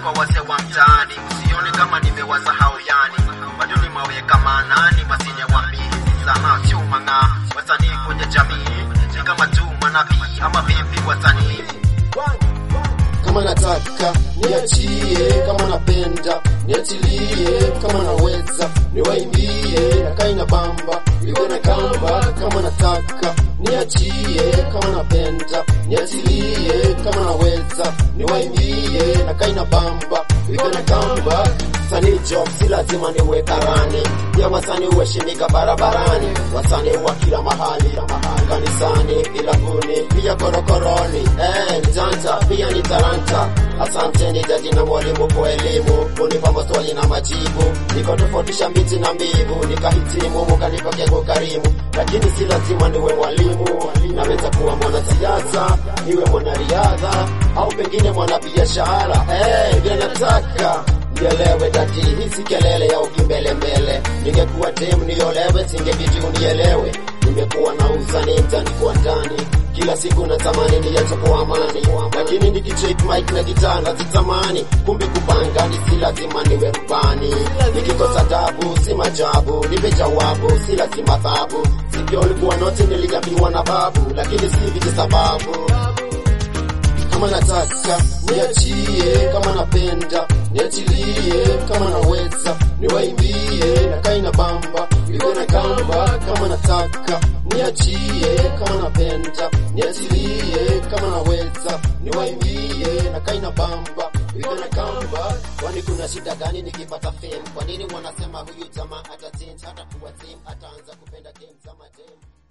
kwa wazee wa mtaani, usione kama nimewasahau yani, bado nimeweka maanani, wasine wambie sana sio mang'aa, wasanii kwenye jamii ni kama tu manabii ama vipi wasanii kama nataka niachie, kama napenda niachilie, kama naweza niwaimbie, nakai na bamba iwe na kamba. Kama nataka niachie, kama napenda niachilie, kama naweza niwaimbie, nakai na bamba iwe na kamba. Wasanii job si lazima niwe karani, pia wasanii uheshimika barabarani, wasanii wa kila mahali, mahali kanisani, vilabuni, pia korokoroni, eh, mjanja pia ni talanta. Asante ni jaji na mwalimu kwa elimu, kunipa maswali na majibu, nikatofautisha miti na mbivu, nikahitimu, mukanipa kwa karimu, lakini si lazima niwe mwalimu, naweza kuwa mwanasiasa, niwe mwanariadha au pengine mwanabiashara, eh, vile nataka nielewe dati hisi kelele ya ukimbelembele ningekuwa dem niolewe singebidi unielewe nimekuwa na uzani mtani kwa ndani kila siku natamani niache kwa amani lakini nikicheck mic na gitaa nazitamani kumbe kupanga ni si lazima niwe rubani nikikosa tabu si majabu nipe jawabu si lazima thabu sikio ulikuwa noti niliambiwa na babu lakini si viji sababu kama nataka niachie, kama napenda niachilie, kama naweza niwaimbie, nakai na bamba iwe na kamba. Kama nataka niachie, kama napenda niachilie, kama naweza niwaimbie, nakai na bamba iwe na kamba. Kwani kuna shida gani nikipata fame? Kwa nini wanasema huyu jamaa atachange, hata kuwa team, ataanza kupenda game za madem?